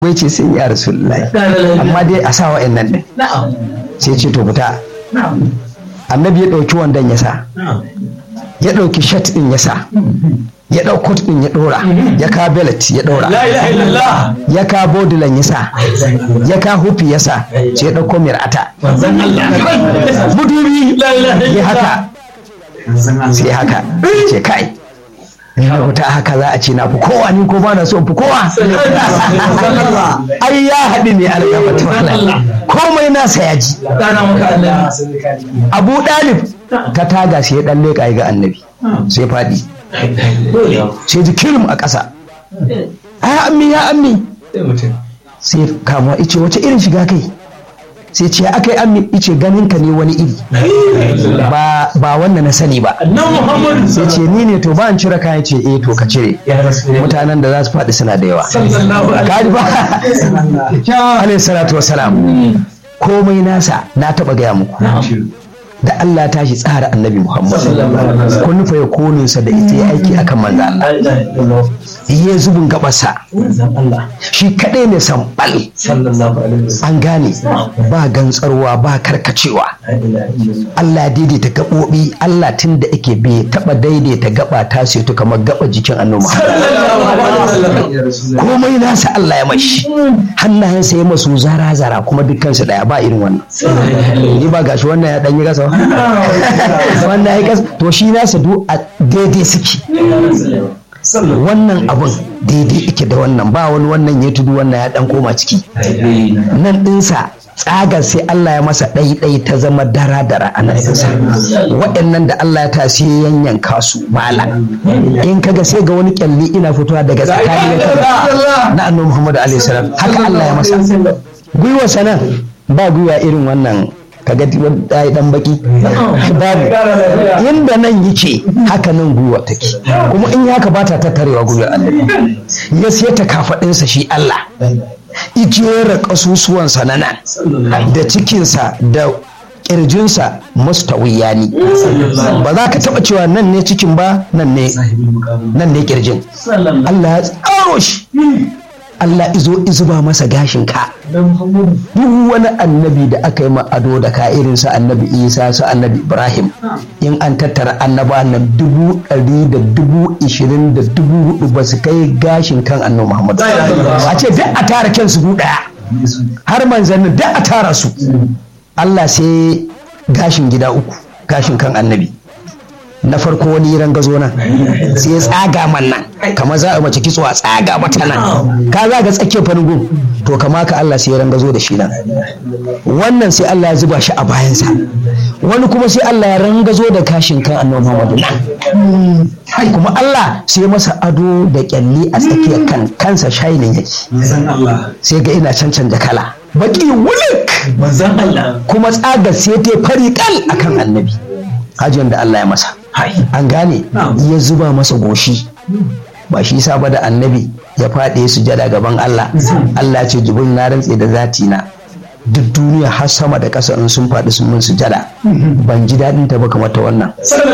wai ce sai ya rasulullahi amma dai a sa wa'annan din sai ce to fita annabi ya ɗauki wandon ya sa ya ɗauki shat ɗin ya sa ya ɗau kot ɗin ya ɗora ya ka belet ya ɗora ya ka bodilan ya sa ya ka hufi ya sa sai ya ɗauko mir'ata mudubi ya haka sai haka ce kai ina wuta haka za a ce na fi kowa ni ko ba na so fi kowa ai ya haɗu ne alƙafatu komai nasa ya ji abu ɗalib ta taga sai ya ɗan leƙa ga annabi sai faɗi sai ji kirim a ƙasa ya ammi ya ammi sai kama ice wace irin shiga kai sai ce aka yi ammi ice ganin ka ne wani iri ba wannan na sani ba sai ce ni ne to ba an cire kayan ce eh to ka cire mutanen da za su faɗi suna da yawa kaji ba alayhi salatu wasalam komai nasa na taɓa gaya muku da Allah ta shi tsara annabi Muhammad kun nufa ya koninsa da ita ya aiki akan manzo Allah ya zubin gabarsa shi kadai ne sambal an gane ba gantsarwa ba karkacewa Allah daidaita gaɓoɓi Allah tun da ake bai taɓa daidaita gaba ta setu kamar gaba jikin annabi Muhammad komai nasa Allah ya mashi hannayensa ya masu zara zara kuma dukkansu daya ba irin wannan ni ba gashi wannan ya dan yi gasa wannan ya kasa to shi nasa duk a daidai suke wannan abun daidai ike da wannan ba wani wannan ya tudu wannan ya dan koma ciki nan ɗinsa tsagar sai Allah ya masa ɗaiɗai ta zama dara-dara a nan ɗinsa waɗannan da Allah ya tasi yanyanka su mala in kaga sai ga wani kyalli ina fitowa daga tsakanin na annabi Muhammad alaihi salam haka Allah ya masa gwiwa sanan ba gwiwa irin wannan kaga ya dan baki babu inda nan yake haka nan gwiwa take kuma in haka ba ta tattarewa gwiwa Allah ya sai ta kafadinsa shi Allah ijera kasusuwansa na nan da cikinsa da kirjinsa mustawiya ne ba za ka taba cewa nan ne cikin ba nan ne nan ne kirjin Allah ya tsaro shi Allah izo izuba masa gashin ka duk wani annabi da aka yi ma ado da ka irin su annabi isa su annabi ibrahim in an tattara annaba nan dubu ɗari da dubu ishirin da dubu hudu ba su kai gashin kan annabi muhammad a ce duk a tara kyan su ɗaya har manzannin duk a tara su Allah sai gashin gida uku gashin kan annabi na farko wani rangazo nan sai ya tsaga man nan kamar za a mace kitso a tsaga mata nan ka za ga tsakiyar farin to kama ka Allah sai ya rangazo da shi nan wannan sai Allah ya zuba shi a bayansa wani kuma sai Allah ya rangazo da kashin kan annabi Muhammadu nan kuma Allah sai masa ado da kyalli a tsakiyar kan kansa shainin yake sai ga ina cancanta kala baki wulik kuma tsagar sai ta fari kal akan annabi hajiyar da Allah ya masa an gane ya zuba masa goshi ba shi sa ba da annabi ya faɗi sujada gaban Allah Allah ce jibin na rantse da zati na duk duniya har sama da ƙasa in sun faɗi sun mun sujada ban ji daɗin ta ba kamar ta wannan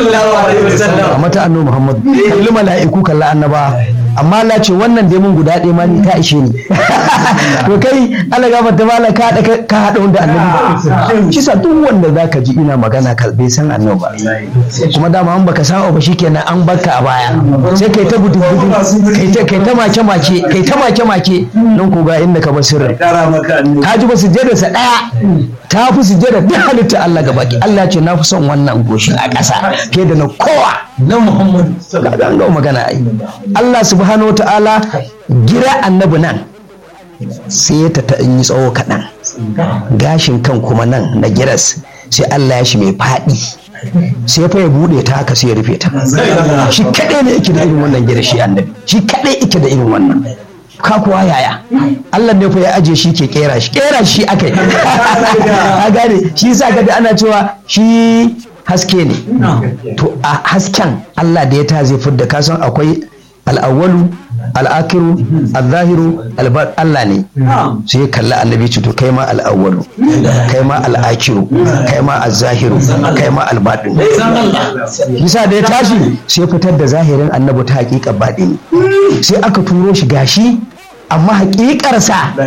kamar ta annabi Muhammad kalli mala'iku kalli annaba amma Allah ce wannan dai mun guda ɗaya ma ni ta ishe ni to kai Allah ga mata mala ka haɗa ka haɗa wanda annabi ba shi sa duk wanda zaka ji ina magana ka bai san annabi ba kuma dama an baka sa'a ba shikenan an barka a baya sai kai ta gudu gudu kai ta kai ta make make kai ta make make nan ko ga inda ka bar sirrin ka ji ba su je da sa ɗaya ta fi sujjada duk halitta Allah gaba ki Allah ce na fi son wannan goshi a ƙasa fiye da na kowa na Muhammad kaga an ga magana ai Allah subhanahu ta'ala gira annabi nan sai ya ta yi tsawo kaɗan gashin kan kuma nan na giras sai Allah ya shi mai faɗi sai fa ya buɗe ta haka sai ya rufe ta shi kaɗai ne yake da irin wannan gira shi annabi shi kaɗai yake da irin wannan ka kuwa yaya Allah ne fa ya aje shi ke kera shi kera shi akai a gane shi sa ga ana cewa shi haske ne to a hasken Allah da ya ta zai fidda kasan akwai al'awwalu al'akiru al-zahiru Allah ne sai ya kalli annabi ce to kai ma al'awwalu kai ma al'akiru kai ma al-zahiru kai ma al-baɗin bisa da ya tashi sai fitar da zahirin annabi ta hakika baɗini sai aka turo shi gashi amma hakikarsa